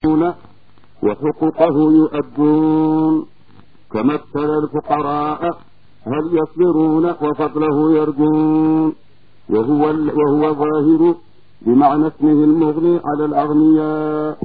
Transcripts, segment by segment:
وحقوقه يؤدون كما ابتلى الفقراء هل يصبرون وفضله يرجون وهو وهو ظاهر بمعنى اسمه المغني على الأغنياء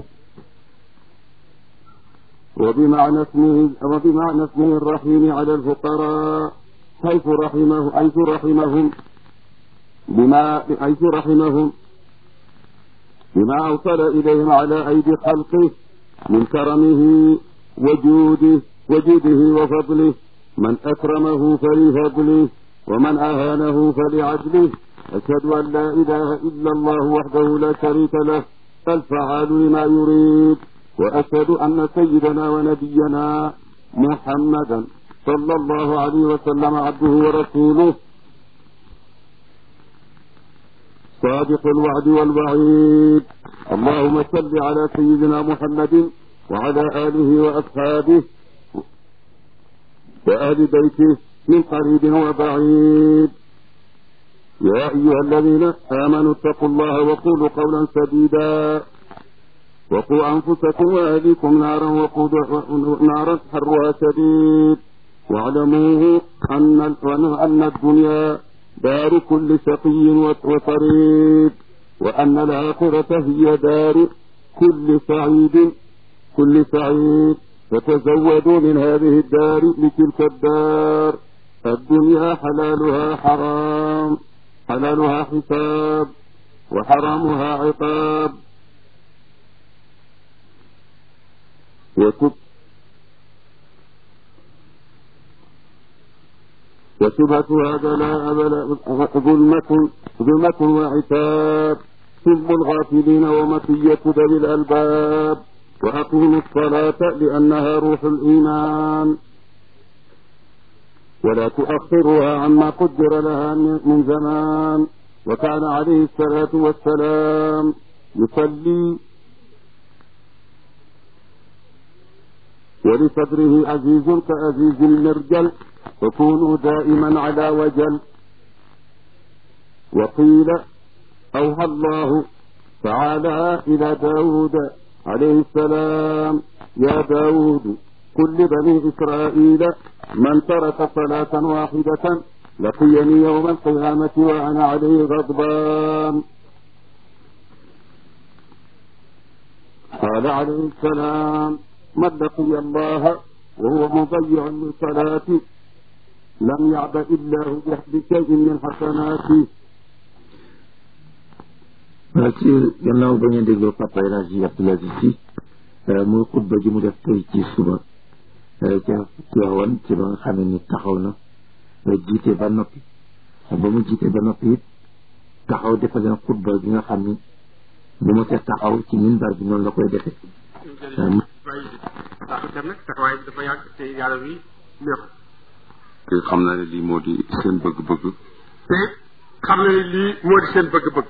وبمعنى اسمه وبمعنى اسمه الرحيم على الفقراء حيث رحمه حيث رحمهم بما حيث رحمهم بما أوصل إليهم على أيدي خلقه من كرمه وجوده وجوده وفضله من أكرمه فلفضله ومن أهانه فلعدله أشهد أن لا إله إلا الله وحده لا شريك له الفعال لما يريد وأشهد أن سيدنا ونبينا محمدا صلى الله عليه وسلم عبده ورسوله صادق الوعد والوعيد اللهم صل على سيدنا محمد وعلى آله وأصحابه وآل بيته من قريب وبعيد يا أيها الذين آمنوا اتقوا الله وقولوا قولا سديدا وقوا أنفسكم وأهليكم نارا وقود نارا حرها شديد واعلموا أن أن الدنيا دار كل شقي وطريد وأن الآخرة هي دار كل سعيد كل سعيد فتزودوا من هذه الدار لتلك الدار الدنيا حلالها حرام حلالها حساب وحرامها عقاب وتب وشبهتها بلاء بلاء ظلمة ظلمة وعتاب سب الغافلين ومطية ذوي الألباب وأقيموا الصلاة لأنها روح الإيمان ولا تؤخرها عما قدر لها من زمان وكان عليه الصلاة والسلام يصلي ولصدره عزيز كعزيز المرجل وكونوا دائما على وجل وقيل أوحى الله تعالى إلى داود عليه السلام يا داود كل بني إسرائيل من ترك صلاة واحدة لقيني يوم القيامة وأنا عليه غضبان قال عليه السلام من لقي الله وهو مضيع للصلاة لم يعبأ الله بشيء من حسناته ci gannaaw ba ngeen dégloo papa El Hadji Abdoul Aziz Sy muy xutba ji mu def tey ci suba ca Tiwaawan ci ba nga xamee ni taxaw na jiite ba noppi ba mu jiite ba noppi it taxaw defal leen xutba bi nga xam ni bu ma see taxaw ci minbar bi noonu la koy defee ndax itam nag taxawaay bi dafa yàgg te yàlla wi neex te xam naa ne lii moo di seen bëgg-bëgg te xam na ne lii moo di seen bëgg-bëgg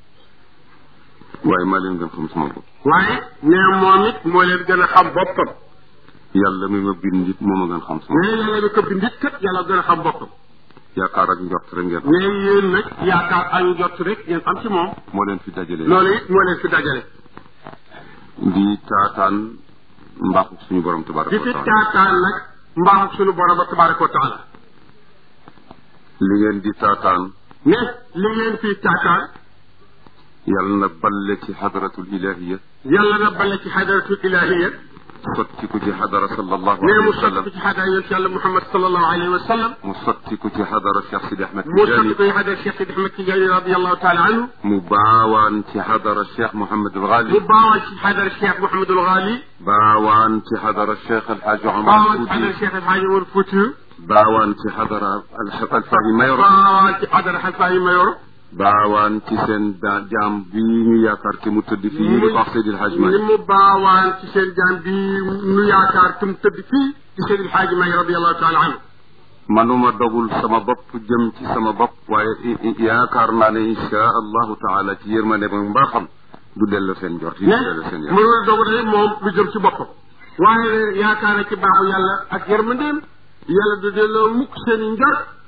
waaye maa leen gën xam sama bopp waaye nee moom it moo leen gën a xam boppam yàlla mi ma bind nit moo ma gën xam sama nee yàlla mi ko bindit kat yàlla gën a xam boppam yaakaar ak njort rek ngeen nee yéen nag yaakaar ak njott rek ngeen am ci moom moo leen fi dajale loolu it moo leen fi dajale di taataan mbaaxu suñu borom tabaraka di wa fi taala taataan nag mbaaxu suñu borom ba tabaraka wa taala li ngeen di taataan ne li ngeen fi taataan yàlla na balle ci xadaratul ilahiya yàlla na bale ci xadaratul ilahiya sotti ko ci xadara sallallahu nee alayhi mu wa sallam sotti ci xadara yonent yàlla Muhammad sallallahu alayhi wa sallam mu sotti ko ci xadara Cheikh Sidi Ahmed mu sotti Tidiane ko ci xadara Cheikh Sidi Ahmed Tidiane radiallahu taala anhu mu baawaan ci xadara Cheikh Mouhamed El Ghali mu baawaan ci xadara Cheikh Mouhamadul Ghali baawaan ci xadara Cheikh El Hadj Omar baawaan ci xadara Fouti Cheikh El Hadji Omar Fouti baawaan ci xadara Alfahi Mayoro baawaan ci xadara Xalfa yi Mayor baawaan ci seen da- jaam bi ñu yaakaar te mu tëdd fii ñu di ko wax Seydil Hadj ni Malick mu baawaan ci seen jaam bi nu yaakaar tum tëdd fii ci Seydi El Hadji May radiallahu taala anhu manuma dogul sama bopp jëm ci sama bopp waaye i- i- yaakaar naa ne insha allahu taala ci yërmande ba mbaaxam du delloo seen jort yi ne du delloo seen yàlla mënul dogu ne moom lu jëm ci boppam waaye yaakaar na ci baaxu yàlla ak yërmandeem yàlla du delloo mukk seen i njort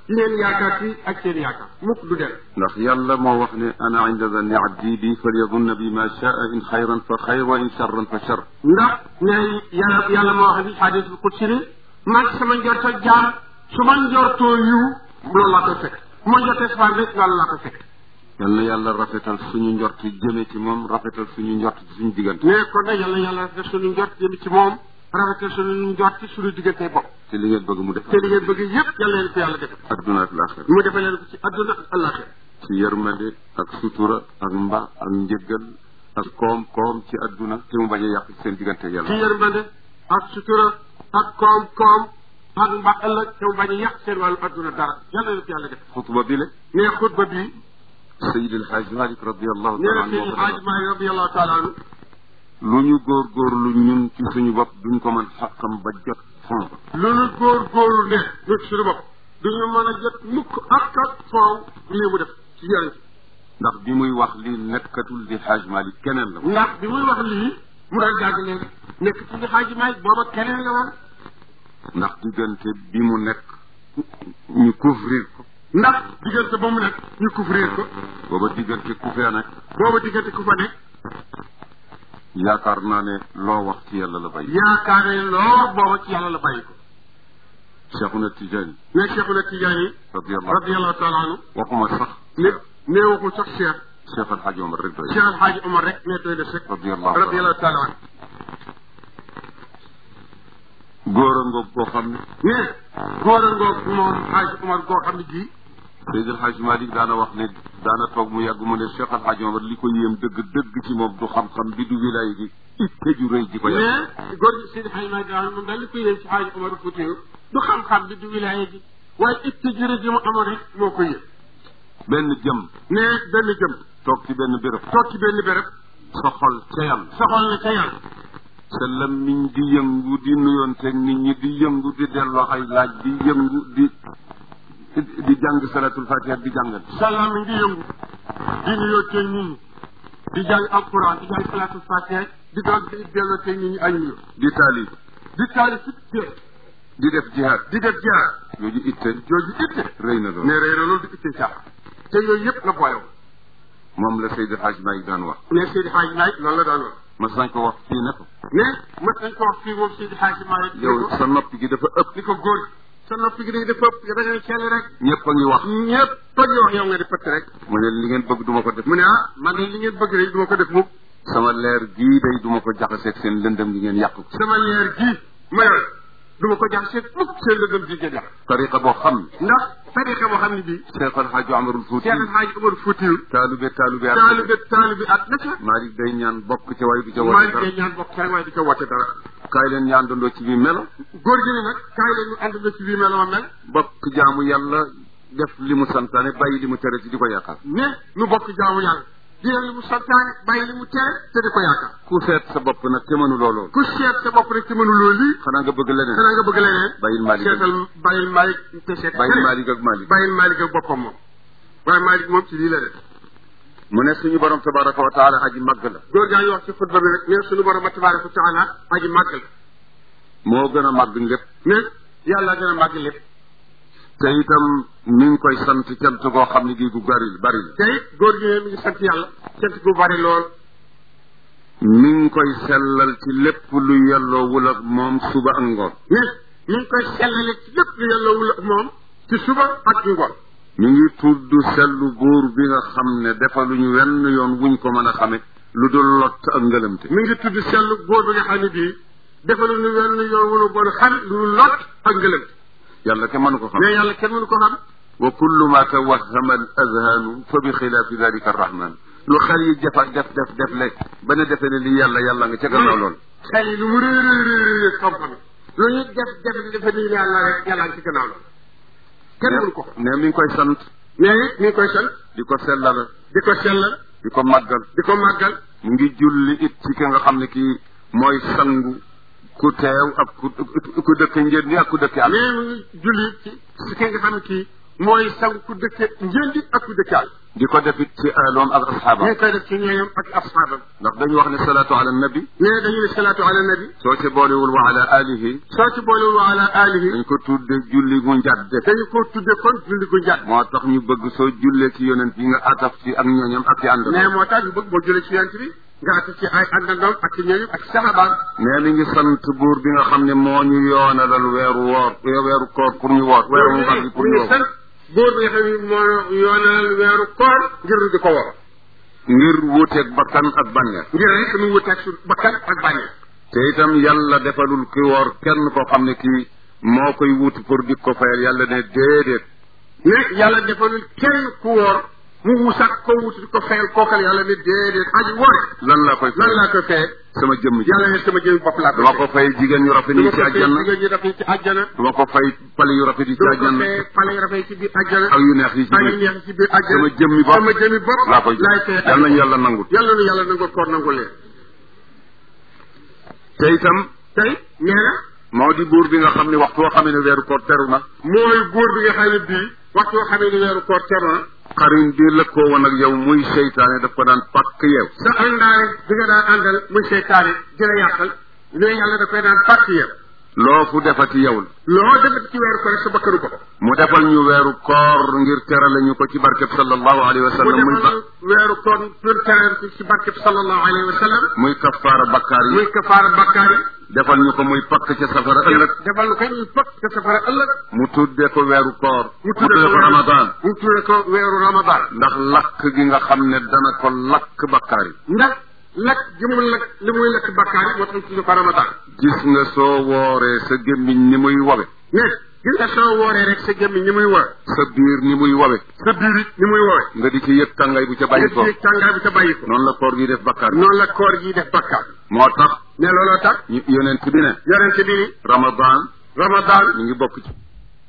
ci ngeen yaakaar fii ak seen yaakaar mukk du del ndax yàlla moo wax ne ana inda zanni abdi bi falyadunna bi ma shaa in xayran fa xayr wa in charran fa char ndax ne yàlla yàlla moo wax ni xadis bu qudsi ni man sama njorto jaam su ma njortoo yiw loolu laa koy fekk bu ma njortee safaan rek loolu laa koy fekk yal na yàlla rafetal suñu njort jëme ci moom rafetal suñu njort ci suñu diggante mais kon nag yàlla yàlla rafetal suñu njort jëm ci moom rafetal suñu njort ci suñu diggante bopp te li ngeen bëgg mu def te li ngeen bëgg yépp yàlla leen ko yàlla def adduna ak laaxira mu defal leen ko ci adduna ak àllaaxira ci yërmande ak sutura ak mba ak njëggal ak koom-koom ci adduna te mu bañ a yàq seen diggante ci yàlla yërmande ak sutura ak koom-koom ak mba ëllëg te mu bañ a yàq seen wàllu adduna dara yàlla leen ko yàlla def xutba bi le mais xutba bii Seydi El Hadj Malick radiallahu nee taala na anhu Seydi Hadj Maalik radiyallahu taala anhu lu ñu góorgóorlu ñun ci suñu bopp duñ ko mën xàqam ba jot fond lu nu góor góorlu ne ñun suñu bopp duñu mën a jot mukk ak ak foow lii mu def ci yàlla ndax bi muy wax li nekkatul di Hadj Malick keneen la ndax bi muy wax lii mu daan jàng léegi nekk ci li Hadj Maalik booba keneen la woon ndax diggante bi mu nekk ñu couvrir ko ndax diggante ba mu nekk ñu couvrir ko booba diggante ku fee nekk booba diggante ku fa nekk yaakaar naa ne loo wax ci yàlla la bay yaakaar ne lool booba ci yàlla la bàyyi ko Cheikhuna Tijaani mais Cheikhuna Tijaani radiallahu radiyallahu taala anhu waxuma sax ne nee waxul sax Cheikh Cheikh El Hadj Omar rek doy Cheikh Alhaaji Omar rek ne doy na sëkk radiallahu radiyallahu taala anhu góor a ngoog boo xam ne mais góor a ngoog moom Hadj Omar goo xam ne gii Seydi El Hadj Malick daana wax ne daana toog mu yàgg mu ne Cheikh El Hadj Omar li ko yéem dëgg dëgg ci moom du xam-xam bi du wilaay gi itte ju rëy ji ko yàgg mais góor gi Seydi Hadj Malick daal moom daal li koy yéem ci Hadj Omar Foutiyou du xam-xam bi du wilaaya gi waaye itte jërë ji mu amoon rek moo ko yéem benn jëm mais benn jëm toog ci benn béréb toog ci benn béréb sa xol ca yàlla soxal na ca yàlla sa lammiñ di yëngu di nuyoonteeg nit ñi di yëngu di delloo ay laaj di yëngu di di jàng salatul fatiha di jàngal salaam mi ngi yëngu di nuyoo teeg nit ñi di jàng alquran di jàng salaatul fatiha di doon di delloo teeg nit ñi ay nuyoo di taalib di taali ci téer di def jihaad di def jaar yooyu itte jooju itte rëy na lool ne rëy na loolu di itte caax te yooyu yëpp la booyoo moom la Seydi Hadj Malick daan wax ne Seydi Hadj Malick loolu la daan wax mas nañ ko wax fii ne ko ne mën nañ ko wax fii moom Seydi Hadj Malick yow sa noppi gi dafa ëpp ni ko góor gi sa noppi gi dafa ëpp da ngay ceel rek ñëpp a ngi wax ñëpp ba ñu wax yow nga di pëtt rek mu ne li ngeen bëgg duma ko def mu ne ah man de li ngeen bëgg rek du ma ko def mukk sama leer gii day duma ko jaxaseeg seen lëndëm gi ngeen yàq ko sama leer gii ma yor du ma ko jax seet mukk seen lëndëm ji ngeen yàq tariqa boo xam ne ndax tariqa boo xam ne bii Cheikh El Hadj Omarul Fouti Cheikh El Hadj Omar Foutiyou taalube taalube ak taalibe taalibe at na ca Malick day ñaan bokk ca waaye du ca maa woote ngi dara koy ñaan bokk rek waaye di ko woote dara kaay leen ñaan dandoo ci bi melo góor gi ne nag kaay leen ñu ànd na ci bii mel ma mel bokk jaamu yàlla def li mu santaane bàyyi li mu tere ci di ko yaakaar ne nu bokk jaamu yàlla di leen li mu santaane bàyyi li mu tere te di ko yaakaar ku seet sa bopp nag te mënu loolu ku seet sa bopp rek te mënuloo lii xanaa nga bëgg leneen xanaa nga bëgg leneen bàyyil Malick ak seetal bàyyil Malick te seet bàyyil keneen. Malick ak Malick bàyyil Malick ak boppam moom waaye Malick moom ci lii la def mu ne suñu borom tabaraka wa taala aji màgg la góor gaa ngi wax ci xutba bi rek ne suñu borom tabaraka wa taala aji màgg la moo gën a màgg lépp ne yàlla gën a màgg lépp te itam mi ngi koy sant cant goo xam ne gii gu bari bari la te it góor gi ne mi ngi sant yàlla sant gu bari lool mi ngi koy sellal ci lépp lu yelloowul ak moom suba ak ngoon ne mi ngi koy sellale ci lépp lu yàllawul ak moom ci suba ak ci ngoon mi ngi tudd sellu buur bi nga xam ne defaluñu wenn yoon wuñ ko mën a xame lu dul lott ak ngëlëmte mi ngi tudd sellu góor bi nga xam ne bii defalu nu wenn yoon wunu bon xam lu lot ak ngëlëm yàlla ke mënu ko xam mais yàlla kenn mënu ko xam wa kullu ma tawahama al azhanu fa bi xilaafi dalika arrahman lu xel yi defa def def def le ba ne defee ne li yàlla yàlla nga ca gannaaw lool xel yi lu mu réer réer réer xam-xam lu ñu def def defe ni yàlla rek yàlla ngi ci gannaaw la kenn mënu ko xam ne mi ngi koy sant mais it mi ngi koy sant di ko sellal di ko sellal di ko màggal di ko màggal mu ngi julli it ci ki nga xam ne kii mooy sangu ku teew ak ku ku dëkk njënd ni ak ku dëkk àll mais mu ngi julli ci si ki nga xam ne kii mooy sang ku dëkke njëndi ak ku dëkke àll di ko defit ci aloom ak ñu asxaabam ngi koy def ci ñooñam ak asxaabam ndax dañu wax ne salaatu ala nabi mais dañu ne salaatu ala nabi soo ci boolewul wa ala alihi soo ci boolewul wa ala alihi dañ ko tudde julli gu njadde dañu ko tudde kon julli gu njàdd moo tax ñu bëgg soo jullee ci yonent yi nga ataf ci ak ñooñam ak ci ànd mais moo tax ñu bëgg boo jullee ci yonent bi nga ati ci ay àndandoom ak ci ñooñu ak saxabaam mais mi ngi sant buur bi nga xam ne moo ñu yoonalal weeru woor weeru koor pour ñu woor weeru mu mag bi pour ñu ñu woor sant góor bi nga xam ne moo yoonal weeru koor ngir di ko wor ngir wuuteeg bakkan ak bànneex ngir rek mu wuteeg su bakkan ak bànneex te itam yàlla defalul ki woor kenn koo xam ne kii moo koy wuti pour di ko fayal yàlla ne déedéet mais yàlla defalul kenn ku woor mu wusak ko wut di ko fayal kookal yàlla ne déedéet aji woore lan laa koy lan fay laa koy fayee sama jëmm ji yàlla ne sama jëmi bopp laa koy duma ko fay jigéen ñu rafet du yi ma ci ko fayee àjjana jigéen ñi rafet ci àjjana duma ko fay pale yu rafet yi ci du ma ko àjjana fayee pale yu rafet ci biir àjjana ak yu neex yi ci ak yu biir neex ci biir àjjana sama jëmmi bopp sama jëmi bopp laa koy laay jox fayee yal nañu yàlla nangul yàlla nu yàlla nangul koor nangul leen te itam tey nee na moo di buur bi nga xam ne waxtu woo xamee ne weeru koor teru na mooy góor bi nga xam ne bii waxtu yoo xamee ne weeru koor teru na xarin bi lëkkoo woon ak yow muy seytaane daf ko daan pàkk yeew sa àndaale bi nga daan àndal muy seytaane dina yàqal mais yàlla da koy daan pàcc yow loo fu defati yow la loo defati ci weeru koor sa bakkanu bopp mu defal ñu weeru koor ngir terale ñu ko ci barkeb sallallahu alayhi wa mu sallam muy ba defal weeru koor pour teral ci ci barkeb sallallahu alayhi wa sallam muy kafaara bakkaar yi muy kafaara bakkaar yi defal ñu ko muy pakk ca safara ëllëg defal lu koy ñuy pëkk te safara ëllëg mu tudde ko weeru koor mu mu tudde ko weeru- ramadan mu tudde ko weeru ramadan ndax lakk gi nga xam ne dana ko lakk bakkaar yi ndax lakk gi mu lakk li muy lakk bakkaar yi moo tax ñu tudde ko ramadan gis nga soo wooree sa gémmiñ ni muy wawe mais gis nga soo wooree rek sa gémmiñ ni muy woor sa biir ni muy wawe sa biir it ni muy woowee nga di ci yëg tàngaay bu ca bàyyi ko yëg tàngaay bi ca bàyyi ko noonu la koor gi def bakkaar yi noonu la koor gi def bakkaar moo tax ne looloo tax ñu yonent bi ne yonente bi ni ramadan ramadan mi ngi bokk ci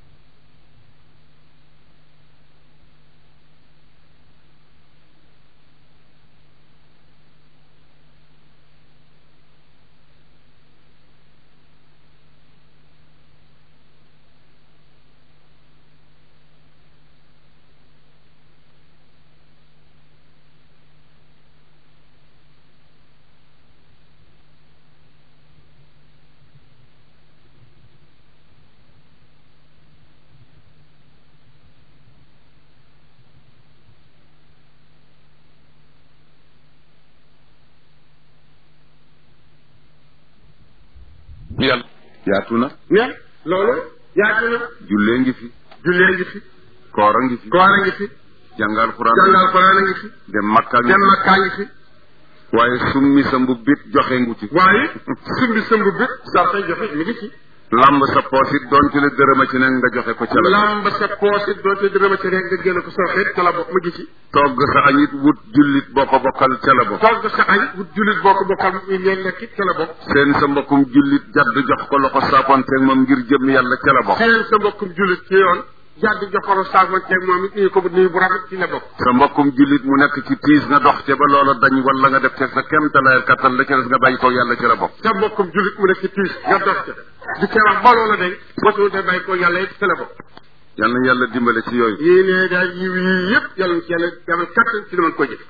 yàlla yaatu na ne loolu yaatu na jullee ngi fi jullee ngi fi koor a ngi fi koor a ngi fi jàngal xuraan jàngal Alxuraan a ngi fi dem makka ngi dem fi makkaa ngi fi waaye summi sa mbubbit joxe ngu ci waaye sumbi sëmb bi saa koy joxe mi ngi ci lamb sa poos it doonte la dërëma ci nekk nga joxe ko ca la lamb sa poos it doonte dërëma ci rek nga génn ko soo xeet ca la bokk mu ngi ci togg sa añit wut jullit boo ko bokkal ca la bokk togg sa añ wut jullit boo ko bokkal mu leen lekk it ca la bokk seen sa mbokkum jullit jadd jox ko loxo saafonteeg moom ngir jëm yàlla ca la bokk seen sa mbokkum jullit ci yoon jàdd joxoro saafonteeg moom it nuyu ko nuyu bu rafet ci la bokk sa mbokkum jullit mu nekk ci tiis nga dox ca ba loola dañ wala nga def ca sa kemtalaayal kattan la ca des nga bàyyi ko yàlla ca la bokk sa mbokkum jullit mu nekk ci tiis nga dox ca di ca wax ba loola day mosul da bàyyi ko yàlla it ca la bokk yal na yàlla dimbale ci yooyu yii ne daal yiw yii yëpp yàlla ci yàlla demal kattan ci li mën ko jëf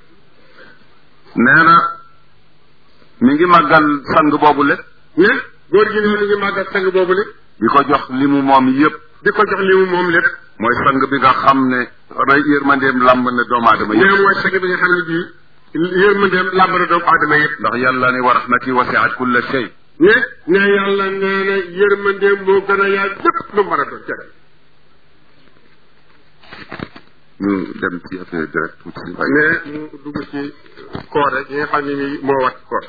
nee na mi ngi màggal sang boobu le ne góor gi ne mi ngi màggal sang boobu le di ko jox li mu moom yépp di ko jox li mu moom lépp mooy sang bi nga xam ne rey yërmandeem làmb na doomu aadama nee yépp mooy sang bi nga xam ne bii yërmandeem làmb na doomu aadama yëpp ndax yàlla ne wa rahmati wasiat kulla shay ne ne yàlla nee na yërmandeem moo gën a yaa lépp lu mën a doon jëre ñu dem ci affaire direct tuuti waaye ne mu dugg ci koor rek yi nga xam ne nii moo wat koor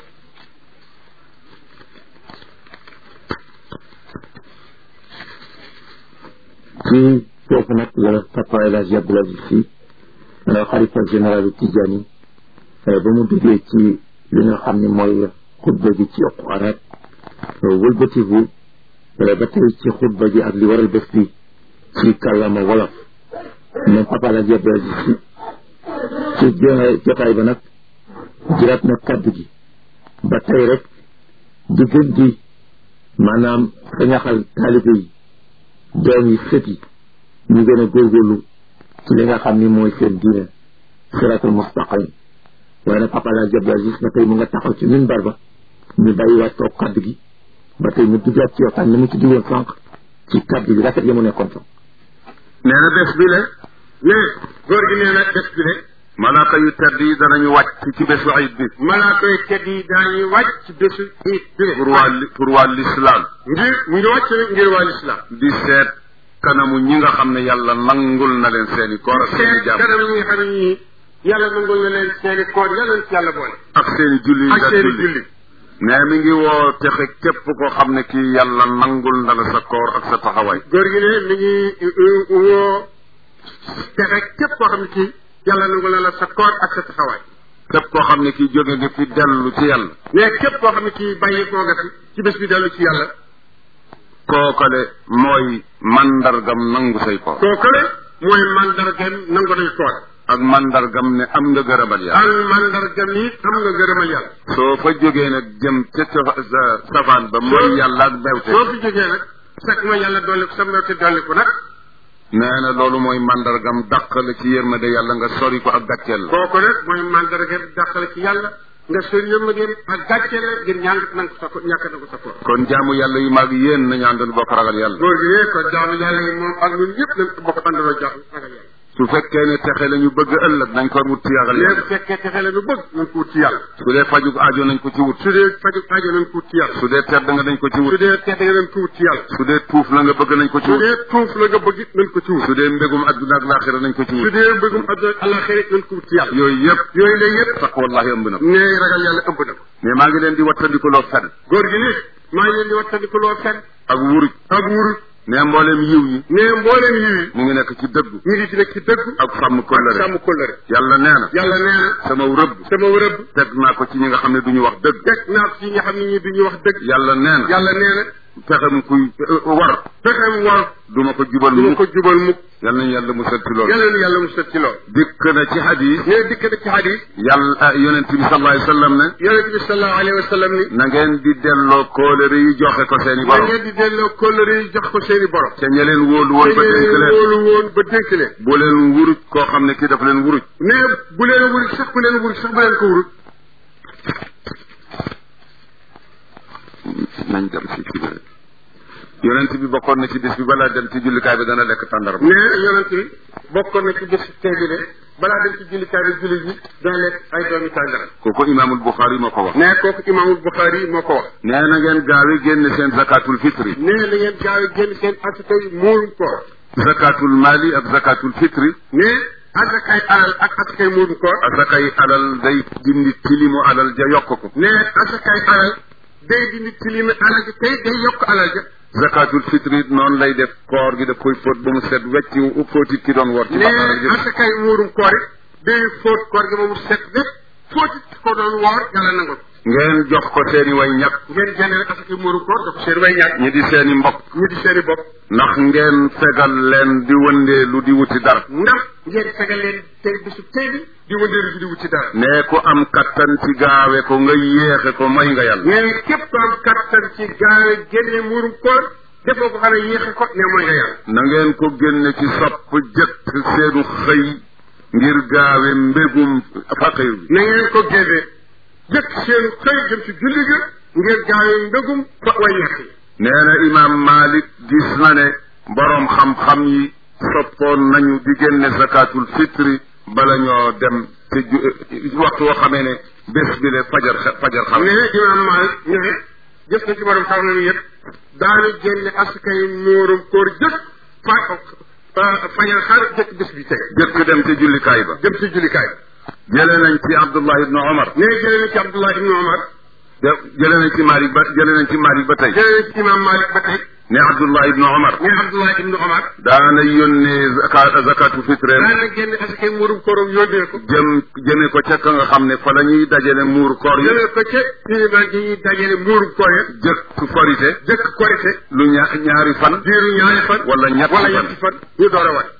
ci foofu nag la papa El Hadj Abdoul Aziz Sy xalifa général Tidjani ba mu duggee ci li nga xam ne mooy xutba gi ci yokku arab wëlbatiku ba tey ci xutba gi ak li waral bés bi ci kàllaama wolof moom papa El Hadj Abdoul Aziz Sy ci jo- jotaay ba nag jëlaat na kàddu gi ba tey rek di gën di maanaam sañaxal taalibe yi doom yi sët yi ñu gën a góorgóorlu ci li nga xam ni mooy seen diine siratul mustaqim waaye nag papa la Abdou Aziz ba tey mu nga taxaw ci minbar ba ñu bàyyiwaat toog kaddu gi ba tey ñu duggaat ci waxtaan ni mu ci diwoon sànq ci kaddu gi rafet ya mu nekkoon fa nee na bés bi le ne góor gi nee na bés bi le malaaka yu tedd yi danañu wàcc ci bésu ayit bi malaaka yi tedd yi daañuy wàcc ci bésu iit bi pour waa li- pour waa l'islam ngir mu ngi wàcc nag ngir waa lislaam di seet kanamu ñi nga xam ne yàlla nangul na leen seeni koor ak seeni seen jàmm kanam ñi nga xam ne ñii yàlla nangul na leen seeni koor yàlla ci yàlla boole ak seeni julli yi ak nga seeni julli julli ne mi ngi woo texe képp koo xam ne kii yàlla nangul na la sa koor ak sa taxawaay góor gi ne mi ngi woo texe képp koo xam ne kii yàlla nangul na la sa koor ak sa taxawaay képp koo xam ne kii jóge nga fi dellu ci yàlla mais képp koo xam ne kii bàyyi koo nga fi ci bés bi dellu ci yàlla kookale mooy mandargam nangu say koor kooku le mooy mandargam nangu nañ koor ak mandargam ne am nga gërëmal yàlla ak mandargam yi am nga gërëmal yàlla soo fa jógee nag jëm ca sa sa safaan ba mooy yàlla ak bewte soo fi jógee nag fekk ma yàlla dolli ko sa mbewte dolli ko nag nee na loolu mooy mandargam dàq la ci yërmande yàlla nga sori ko ak gàcceel la kooku nag mooy mandargam dàqale ci yàlla nga sori yërmandeem ak gàcce la ngir ñàng nang ko sa ko ñàkk na ko sa koor kon jaamu yàlla yi mag yéen nañu àndoon bokk ragal yàlla góor gi ne ko jaamu yàlla yi moom ak ñun ñëpp nañ ko bokk àndaloo jaamu ragal yàlla su fekkee ne texe la ñu bëgg ëllëg nañ ko wut ci ragal léegi yàlla bu fekkee texe la nu bëgg nañ ko wut ci yàlla su dee fajug aajo nañ ko ci wut su dee faju aajo nañ ko wut ci yàlla su dee tedd nga nañ ko ci su wut dee tedd nga nañ ko wut ci yàlla su dee tuuf la nga bëgg nañ ko ci su wut dee tuuf la nga bëgg it nañ ko ci wut su dee mbégum adduna ak laaxira nañ ko ci su wut dee bëggum àdduna ak àllaaxira nañ ko wut ci yàlla yooyu yëpp yooyu la yëpp taq wallahi ëmb na ko ne ragal yàlla ëmb na ko mais maa ngi leen di wattandikuloo fen góor gi ne maa ngi leen di wattandiku loo fen ak wuruj ak wurut ne mbooleem yiw yi ne mbooleem yi mu ngi nekk ci dëggu ñu ngi ci nekk ci dëgg ak sàmm ak kóllëre sàmm kóllëre yàlla nee na yàlla nee na sama rëbb sama rëbb teg naa ko ci ñi nga xam ne duñu wax dëgg teg naa ko ci ñi xam ne ñi duñu wax dëgg yàlla nee na yàlla nee na pexem kuy war fexem war du ma ko jubal du ma mukk ko jubal mukk yal nañu yàlla musal ci loolu yàlla na yàlla mu sët ci lool dikk na ci hadis ne dikk na ci hadis yàlla yonent bi sallallahu alayhi wa sallam ne yonente bi sallallahu alayhi wa sallam ni na ngeen di delloo kóolëre yi joxe ko seeni na borom ngeen di delloo kóllëre yi jox ko seeni borom te ña leen wóolu woon ba dénk leen loolu woon ba dénk leen bu leen wuruj koo xam ne kii dafa leen wuruj ne bu leen wuruj sax bu leen wuruj sax bu leen ko wuruj nañ dem si ci biir yonent bi bokkoon na ci bis bi balaa dem ci jullikaay bi dana lekk tàndarma ne yonent bi bokkoon na ci bés tey bi de balaa dem ci jullikaay bi jullit yi dana lekk ay doomi tàngara kooku imaamul Buxaari moo ko wax ne kooku imaamul Buxaari moo ko wax nee na ngeen gaawi génn seen zakatul fitri ne da ngeen gaaw a génn seen asakay muurum koor zakatul mali ak zakatul fitri ne asakay alal ak asakay muurum koor asakay alal day dindi tilimu alal ja yokk ko ne asakay alal day dindi tilimi alal ji tey day yokk alal ja zakatul fitri noonu lay def koor gi daf koy fóot ba mu set wecc fóotit ki doon woor ci ne bàkkaar ak jëf asakay muurum koor it day fóot koor gi ba mu set lépp fóotit ko doon woor yàlla nangul ngeen jox ko seeni way ñàkk ngeen génne rek asakay muurum koor dafa seen way ñàkk ñi di seeni mbokk ñu di seeni bopp ndax ngeen fegal leen di wëndeelu di wuti dara ndax ngeen fegal leen tey bisu tey bi di wëndeelu ji di wut ci dara ne ku am kattan ci gaawe ko nga yéexe ko mooy nga yàlla mais képp ko am kattan ci gaawe génne muurum koor defoo ko xanaa yéexe ko ne mooy nga yàlla na ngeen ko génne ci sopp jëkk seenu xëy ngir gaawe mbégum faqir bi na ngeen ko génne jëkk seen xëy jëm ci julli ga ngeen gaawe mbégum fa way ñàkk yi nee na imaam Malik gis na ne boroom xam-xam yi soppoon nañu di génne zakatul fitri bala ñoo dem te ju waxtu woo xamee ne bés bi le fajar fajar xam ne imaam Maalik ne jëf na ci borom xam nañu yëpp daanu génne askay muurum koor jëkk fa fajar xar jëkk bés bi tege jëkk dem ci jullikaay ba jëm ci jullikaay jëlee nañ ci Abdullah ibnu Omar ne jëlee na ci Abdullah ibnu Omar jëlee nañ ci Malik ba jëlee nañ ci Malik ba tey jëlee na ci imaam Maalik ba tey ne Abdullah ibnu Omar ne Abdullah ibnu Omar daana yónnee zaka zakatu fitreem daana génne askay muurum kooram yónnee ko jëm jëme ko ca ka nga xam ne fa la ñuy dajale muur koor yi jëlee ko ca iliman gi ñuy dajale muurum koor ya jëkk korite jëkk korite lu ña ñaari fan diiru ñaari fan wala ñetti wala fan ñetti fan ñu door a wat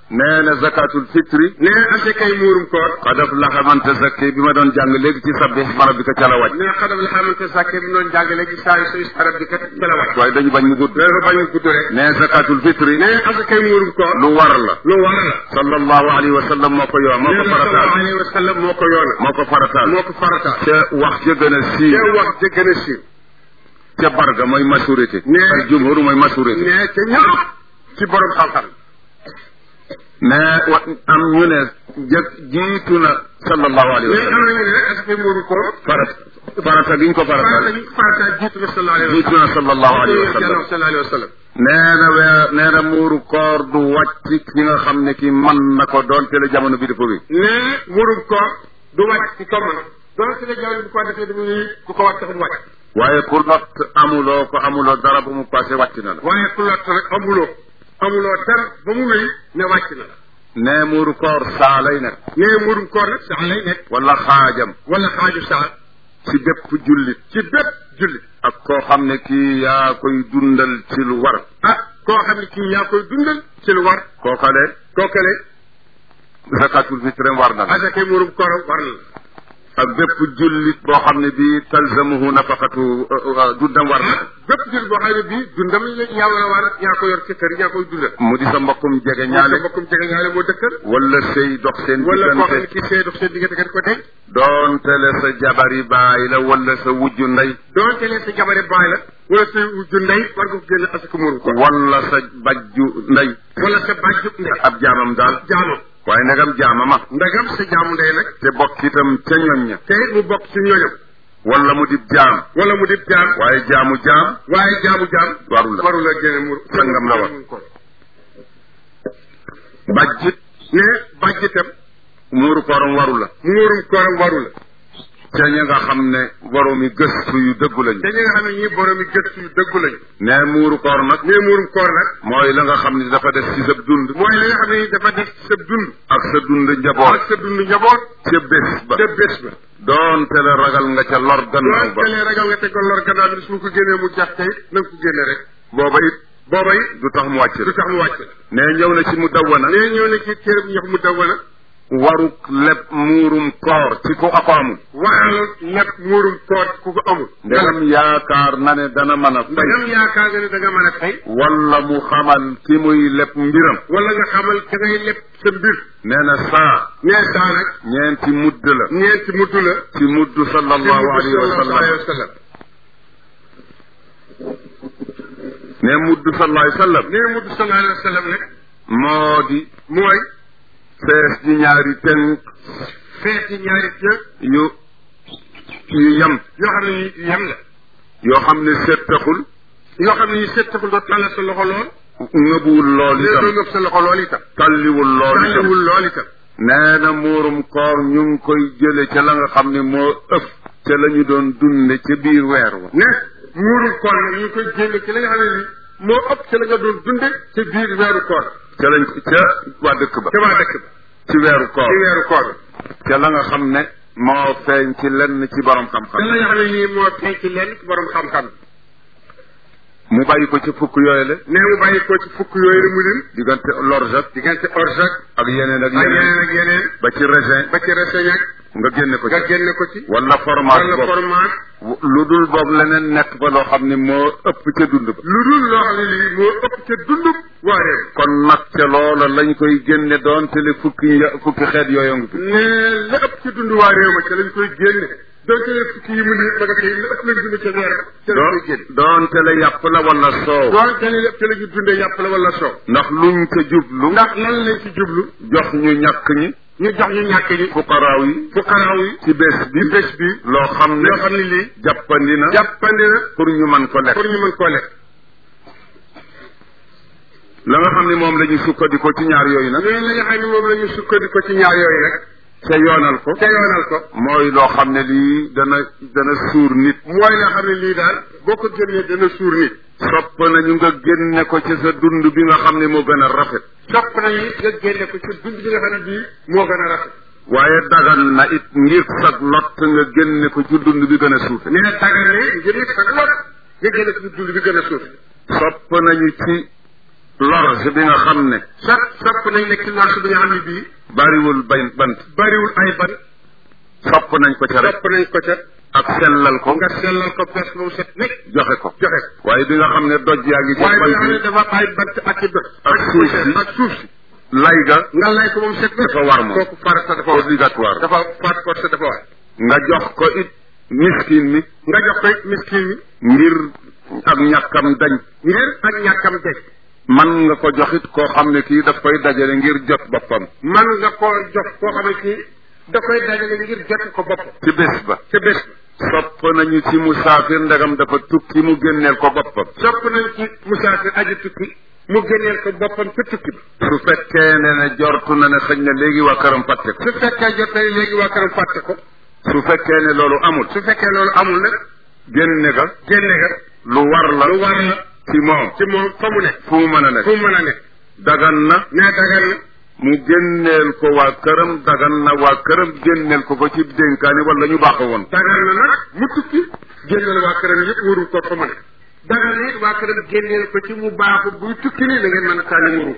nee na zakatul fitri ne asakay muurum koor qad aflaha man tazakki bi ma doon jàng léegi ci sabbih isma rabbika ca la wàcc ne xadam la xamante sàkke bi noonu jàngale ci saa yu sa arab bi kat ca la wàcc waaye dañu bañ mu gudd dafa bañ a gudd rek nee zakatul fitri ne asakay muurum koor lu war la lu war la sallallahu alayhi wa sallam moo ko yoo moo nee ko na sallallahu farataal alayhi wa sallam moo ko yoona moo ko farataal moo ko farataal ca wax ja gën a te siiw wax ja gën a siiw ca barga mooy majorité Nee. al jumhur mooy majorité ne ca ñëpp ci borom xam-xam mais wa am ñu ne jëkk jiitu na sallallahu alayhi wa mais am sallam nañu ne asakay muurum koor farata farata gi ñu ko farata farataal bi farata jiitu na sallallahu alayhi wa jiitu na sallallahu alayhi wa sallam sallam sallallahu alayhi wa sallam nee na weer nee na muuru koor du wàcc ki nga xam ne ki mën na ko doon te la jamono bi dafa bi ne muurum koor du wàcc ci comme donc si la jamono bi ko defee dañuy ku ko wàcc taxul wàcc waaye ku lot amuloo ko amuloo dara bu mu passé wàcc na la waaye ku lott rek amuloo amuloo dara ba mu wéy ne wàcc na la nee muuru koor saa lay nekk ne muurum koor nag saa lay nekk wala xaajam wala xaaju saa ci bépp jullit ci bépp julli ak koo xam ne kii yaa koy dundal ci lu war ah koo xam ne kii yaa koy dundal ci lu war kookale kookale zakatul fitre war na la asakay muurum koor war na la ak bépp jullit boo xam ne bii talzamuhu nafaqatu dundam war na bépp julli boo xam ne bii dundam la yaa war a war yaa ko yor ci kër yaa koy dundal mu di sa mbokkum jege ñaale ñaale mbokkum jege ñaale moo dëkkal wala sëy dox seen wala koo xam ne diggante kii see dox seen diggante kat ko denc doonte le sa jabari baay la wala sa wujju ndey doonte leen sa jabare baay la wala sa wujju ndey war nga ko génne asaka muurum koor wala sa bajju ndey wala sa bàjju ndey ab jaamam daal jaamam waaye ndegam jaamama ndagam sa jaamu ndey nag te bokk itam ca ñoñ ña te it mu bokk ci ñooñam wala mu di jaam wala mu di jaam waaye jaamu jaam waaye jaamu jaam warul la warul la génne muur Sangam la war. bajjit ne bàjjitam muuru kooram waru la muurum kooram warul la ca ña nga xam ne boroomi gëstu yu dëggu lañu te ñi nga xam ne ñii borom yi gëstu yu dëggu lañu ne muuru koor nag ne muurum koor nag mooy la nga xam ne dafa des ci sa dund mooy li nga xam ne dafa def sa dund ak sa dund njaboot ak sa dund njaboot ca bés ba te bés ba doonte la ragal nga ca lor gannaaw ba doonte lee ragal nga teg ko lor gannaaw bi su ma ko génnee mu jax tey na nga ko génne rek booba it booba it du tax mu wàcc du tax mu wàcc la ne ñëw na ci mu dawwana nee ñëw na ci téere bu ñox mu dawana waruk leb muurum koor ci ku ako amul waral lépp muurum koor ku ko amul ndegam yaakaar na ne dana mën a fay ndagam yaakaar nga ne da nga mën a fay wala mu xamal ki muy leb mbiram wala nga xamal ka ngay lépp sa mbir nee na saa nee saa nag ñeenti mudd la ñeenti mudd la ci mudd sallallahu alayhi wa sallam wa sallam ne mudd sallallahu alayhi wa sallam nee mudd sallallahu alayhi wa sallam nag moo di mooy fees di ñaari tënk feeti ñaari jë yu yu yem yoo xam ne yu yem la yoo xam ne settaxul yoo xam ne yu settaxul doo tàllal sa loxo lool ngëbuwul lool nee doo itam ngëb sa loxo lool itam talliwul lool itam tàlliwul lool itam nee na muurum koor ñu ngi koy jële ca la nga xam ne moo ëpp ca la ñu doon dunde ca biir weer wa ne muurum koor nag ñu ngi koy génne ci la nga xam ne ni moo ëpp ci la nga doon dunde ci biir weeru koor ca lañ ca waa dëkk ba ca waa dëkk ba ci weeru koor ci weeru koor ca la nga xam ne moo feeñ ci lenn ci borom te xam-xam la nga xam ne nii moo feeñ ci lenn ci borom xam-xam mu bàyyi ko ci fukk yooyu la ne mu bàyyi ko ci fukk yooyu la mu lim diggante lorjak diggante orjak ak yeneen ak ak yeneen yeneen ak yeneen ba ci raisin ba ci reseñ ak nga génne ko nga ci génne ko ci wala fromage wala boobu fromage lu dul boobu leneen nekk fa loo xam ne moo ëpp ca dund ba lu dul loo xam ne lii moo ëpp ca dundub waa réew kon nag ca loola lañ koy génne doon te le fukki nja- fukki xeet yooyu ngi fi ne la ëpp ca dund waa réew ma ca lañ koy génne donc la fukki yi mu ni ma nga tey la ëpp lañ dund ca weer ca lañ koy génne doon te le yàpp la wala soow doon te li lépp ca la ñu dundee yàpp la wala soow ndax luñ ca jublu ndax lan lañ ci jublu jox ñu ñàkk ñi ñu jox ñu ñàkk ñi fuqaraaw yi fuqaraaw yi ci bés bi ci bés bi loo xam ne loo xam ne lii jàppandi na jàppandi na pour ñu mën ko lekk pour ñu mën koo lekk la nga xam ne moom la ñu sukkandikoo ci ñaar yooyu nag ñooñu la nga xam ne moom la ñu sukkandiku ci ñaar yooyu nag ca yoonal ko te yoonal ko mooy loo xam ne lii dana dana suur nit mooy la xam ne lii daal boo ko génnee dana suur nit sopp nañu nga génne ko ci sa dund bi nga xam ne moo gën a rafet sopp nañu nga génne ko ci dund bi nga xam ne bii moo gën a rafet waaye dagan na it ngir sag lot nga génne ko ci dund bi gën a suufe nee na dagal ne ngir nit sa lot nga génne ko ci dund bi gën a suuf sopp nañu ci lor si bi nga xam ne sopp sopp nañ nekk lor si bi nga xam ne bii bariwul bay bant bariwul ay ban sopp nañ ko ca rek sopp nañ ko ca ak sellal ko nga sellal ko fees ba mu set nekk joxe ko joxe waaye bi nga xam ne doj yaa ngi ci waaye bi nga xam ne bant dafa ay bant ak i doj Ak suuf si. ak suuf si lay ga nga lay ko moom set dafa war moom kooku farata dafa war obligatoire dafa faat force dafa war nga jox ko it miskin mi nga jox ko it miskin mi ngir ak ñàkkam dañ ngir ak ñàkkam deg man nga ko joxit koo xam ne kii daf koy dajale ngir jot boppam man nga koo jox koo xam ne kii da koy dajale ngir jot ko bopp ci bés ba ca bés sopp nañu ci musaafir ndegam dafa tukki mu génneel ko boppam sopp nañ ci musaafir aji tukki mu génneel ko boppam ca tukki bi su fekkee ne ne jortu na ne xëñ na léegi waa këram fàtte ko su fekkee jot na léegi waa këram fàtte ko su fekkee ne loolu amul su fekkee loolu amul nag génne ga génne ga lu war la lu war la ci moom ci moom fa mu nekk fu mu mën a fu nekk mu mën a nekk dagan na nee dagan na mu génneel ko waa këram dagan na waa këram génneel ko ko ci dénkaani wala ñu baax woon dagan na nag mu tukki génneel waa këram yëpp waru ko fa mu nekk dagan na it waa këram génneel ko ci mu baaxu buy tukki ni da ngeen mën a tànni muru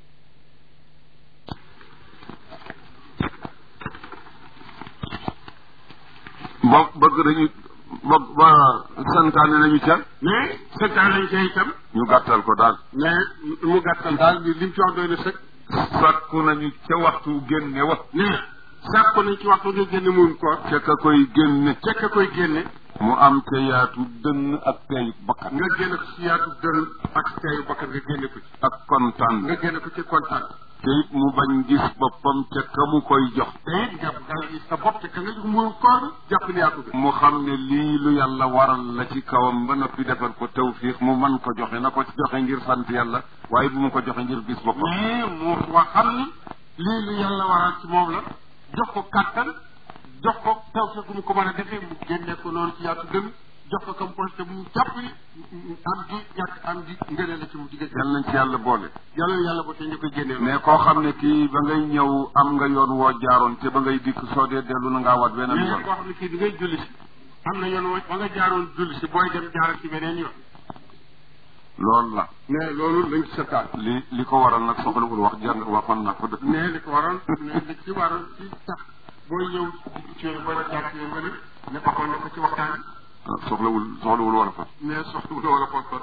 bo bëgg nañu bëgg ba santaane nañu ca mais seetaan lañ ca itam ñu gàttal ko daal mais mu gàttal daal li lim ci wax doy na sëkk sàkku nañu ca waxtu génne wa mais sàkku nañ ci waxtu nga génne muum koor ca ka koy génne cekk koy génne mu am ca yaatu dënn ak teeyu bakkan nga génne ko ci yaatu dënn ak teeyu bakkan nga génne ko ci ak kontaan nga génne ko ci kontaan te it mu bañ gis boppam ca ka mu koy jox te it nga nga gis sa bopp te ka nga jox muum koor jàpp ni yaa ko gën mu xam ne lii lu yàlla waral la ci kawam ba noppi defal ko tawfiix mu man ko joxe na ko joxe ngir sant yàlla waaye bu mu ko joxe ngir gis boppam mais mu wax xam ni lii lu yàlla waral ci moom la jox ko kàttan jox ko taw fe gu mu ko mën a defee mu génne ko noonu ci yaatu dënn jox ko comme poste bu mu jàpp ni am gi ñàkk am gi ngëneel la ci mu digg yal nañ ci yàlla boole yàlla yàlla ba tey ñu koy génnee mais koo xam ne kii ba ngay ñëw am nga yoon woo jaaroon te ba ngay dikk soo dee dellu na ngaa waat beneen mais yoon koo xam ne kii di ngay julli si am na yoon wa ba nga jaaroon julli si booy dem jaaral ci beneen yoon loolu la mais loolu lañ ci seetaan li li ko waral nag soxlawul wax jàng waxoon na ko dëkk mais li ko waroon mais li ci waroon ci tax booy ñëw ci yoon booy jaar ci yoon nga ne ne waxoon na ko ci waxtaan ah, soxlawul soxlawul wala fa bi mais soxla wu wala poste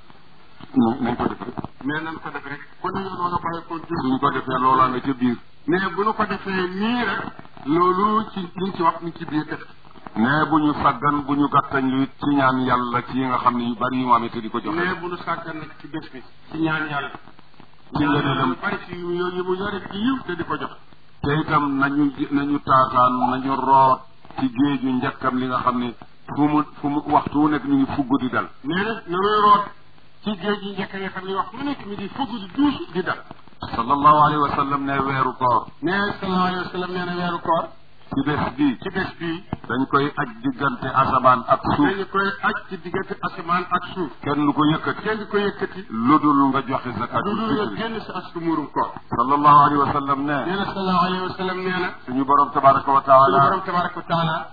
nañ nañ ko def rek mais nan ko def rek ku ne yoon wala bàyyi ko julli suñ ko defee loolaa nga ca biir mais bu nu ko defee nii rek loolu ci liñ ci wax ni ci biir def mais bu ñu saggan bu ñu gàttañ lu it ci ñaan yàlla ci yi nga xam ne yu bari yu mu amee te di ko joxe mais bu nu sàggan nag ci bés bi ci ñaan yàlla ci ngëneelam lu bari ci yu yi mu yore ci yiw te di ko jox te itam nañu nañu taataan nañu root ci géeju njëkkam li nga xam ne fu mu fu mu waxtu wu nekk ñu ngi fugg di dal mais nag nanuy root ci géej gi njëkk nga xam ne wax mu nekk mi di fugg di duus di dal sallallahu alayhi wa sallam ne weeru koor mais sallallahu alayhi wa sallam nee na weeru koor ci bés bii ci bés bii dañ koy aj diggante asamaan ak suuf dañu koy aj ci diggante asamaan ak suuf kenn lu ko yëkkati kenn di ko yëkkati lu dul nga joxe lu zakatul dul nga fitri génn si asku muurum koor sallallahu alayhi wa sallam nee ne na sallallahu alayhi wa sallam nee na suñu borom tabaraka wa suñu taala borom tabaraka wa taala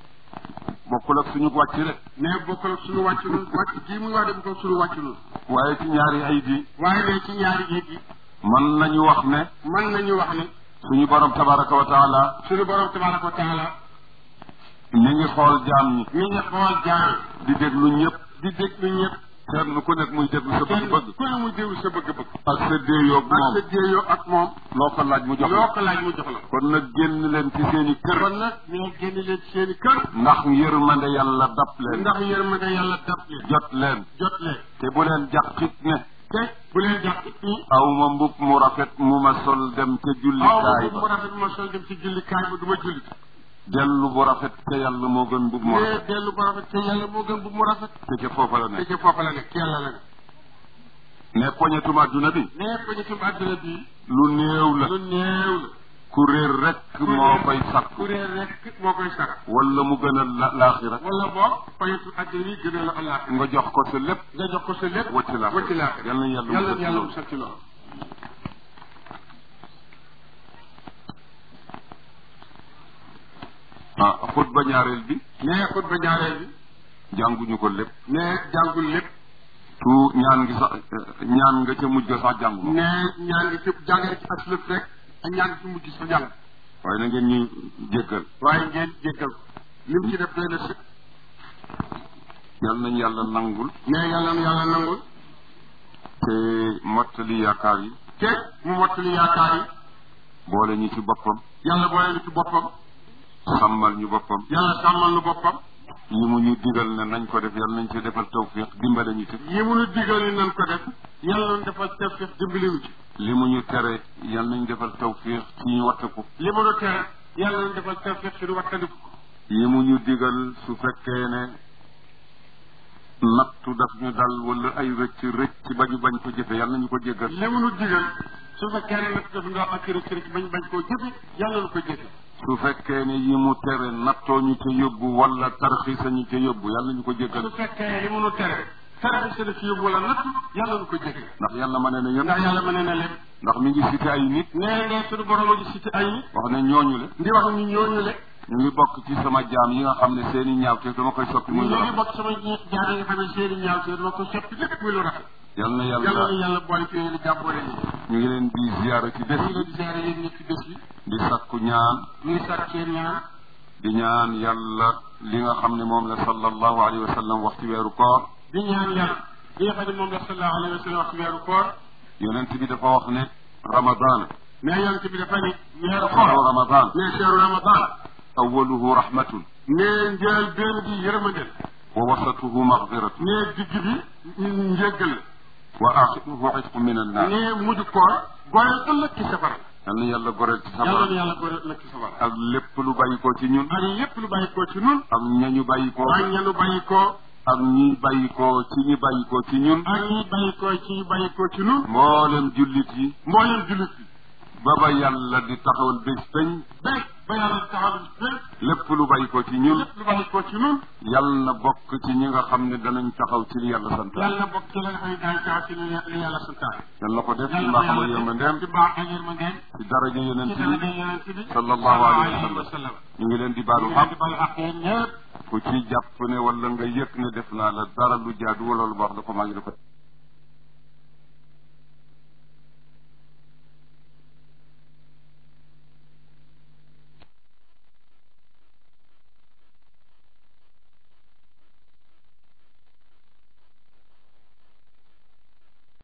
bokkul ak suñu wàcc rek mais bokkul ak suñu wàcc nun wàcc gii muy wax de bokkul ak suñu wàcc nun waaye ci ñaari ayit yi waaye ne ci ñaari géej gi mën nañu wax ne mën nañu wax ne suñu borom tabaraka wa taala suñu borom tabaraka wa taala mi ngi xool jaam ñi mi ngi xool jaam di déglu ñëpp di déglu ñëpp kenn ku nekk muy déglu sa kenn bëgg-bëgg ku ne muy déglu sa bëgg-bëgg ak sa déeyoog ak moom sa jéeyoo ak moom loo ko laaj mu jox loo la ko laaj mu jox la kon nag génn leen ci seen i kër kon nag ñoo génn leen ci seen i kër ndax yërmande yàlla dab leen ndax yërmande yàlla dab leen jot leen jot leen te bu leen jàqit ne te bu leen jàpp it nii aw ma mbub mu rafet mu ma sol dem ca aw jullikaay bu mu ba rafet ma sol dem ci jullikaay ba du ma jullit dellu bu rafet ca yàlla moo gën mbub mu mais rafet dellu bu rafet te yàlla moo gën bu mu rafet te ca foofa la te nekk ci foofa la nekk yàlla la nekk ne poñetum adduna bi mais ko ñu tum àdduna bii lu néew la lu néew la ku réer rek moo koy sakku kuréel rek moo koy sax wala mu gën a la laaxira wala boog fayetu àdduna yi gënee la allah nga jox ko sa lépp nga jox ko sa lépp wacc laaxira wacc laaxira yal na yàlla yàlla musal ci yàlla loolu. musal ci loolu ah xutba ñaareel bi mais xutba ñaareel bi jànguñu ko lépp mais jàngul lépp su ñaan gi sax ñaan nga ca mujj ga sax jàngu ne ñaan gi ci jàngale ci aslëf rek ak ñaan gi ci mujj sa jàng waaye na ngeen ñu jéggal waaye ngeen jéggal ko lim ci def doy na sëkk yal nañ yàlla nangul ne yàlla na yàlla nangul te mottali yaakaar yi te mu mottali yaakaar yi boole ñu ci boppam yàlla boole nu ci boppam sàmmal ñu boppam yàlla sàmmal nu boppam yi mu ñu digal ne nañ ko def yàlla nañ ci defal tawfiq dimbale ñu ci yi mu nu digal ni nan ko def yàlla nu defal tawfiq dimbali nu ci li mu ñu tere yàlla nañ defal tawfiq ci ñu wattiku li mu nu tere yàlla nu defal tawfiq ci nu wattandiku ko yi mu ñu digal su fekkee ne nattu daf ñu dal wala ay rëcc rëcc ba ñu bañ ko jëfe yàlla nañu ko jéggal li mu nu digal su fekkee ne nag daf nga ak rëcc rëcc bañ bañ koo jëfe yàlla nu ko jëfe su fekkee ne yi mu tere nattoo ñu ca yóbbu wala tarxiisa ñu ca yóbbu yàlla nañu ko su jéggal fekkee ne li mu nu tere tere bi la ci yóbbu wala natt yàlla nu ko jëfe ndax yàlla ma ne ne yéen ndax yàlla ma ne na leen ndax mi ngi cité ay nit nee ne suñu borom a ngi cité ay nit wax ne ñooñu le di wax ñu ñooñu le ñu ngi bokk ci sama jaam yi nga xam ne seen i ñaaw te dama koy soppi ñu muy lu ngi rafet bokk sama jaar yi nga xam ne seeni ñaaw te dama ko soppi lépp muy lu rafet yal na yàlla yàlla na yàlla boole ci yéen jàmboole ñu ñu ngi leen di ziyaara ci bés ñu ngi bi leen di ziare yéen ñëpp ci bés bi di sakku ñaan ñu ngi sàkk seen ñaan di ñaan yàlla li nga xam ne moom la sallallahu alayhi wa sallam wax ci weeru koor di ñaan yàlla li nga xam ne moom la sallallahu alayhi wa sallam wax ci weeru koor yonent bi dafa wax ne ramadan mais yonent bi dafa ni weeru shahru koor ramadan mais cheru ramadan awaluhu rahmatun mais njël benn bi yërmandel wa wasatuhu maghfiratun mais digg bi njéggal la wa axiruhu itqu min annar mais mujj koor goreel ëllëg ci safara yal na yàlla goreel ci yàlla na safara yàlla goreel ëllëg ci safara ak lépp lu bàyyi ko ci ñun ak lépp lu bàyyi koo ci nun ak ñañu bàyyi ko ak ñanu bàyyi koo ak ñi bàyyi ko ci ñi bàyyi ko ci ñun ak ñi bàyyi koo ci ñu bàyyi koo ci nun mboolem jullit yi mboolem jullit yi ba ba yàlla di taxawal bés peñ béy ba yàlla taxaw béy lépp lu bàyyi ko ci ñun lépp lu bàyyi koo ci nun yàlla na bokk ci ñi nga xam ne danañ taxaw ci li yàlla sant yàlla bokk ci la nga xam ne daañu taxaw ci li li yàlla santaane yàlla ko def ci yàlla mbaaxam na ak yàlla yërmandeem ci baax ak yërmandeem ci daraja yonent ci bi daraja yonent bi sallallahu alayhi wa sallam sallam ñu ngi leen di ñu baalu ngi leen xam di baal ak yéen ñëpp ku ci jàpp ne wala nga yëg ne def naa la dara lu jaadu wala lu baax da ko maa ngi la ko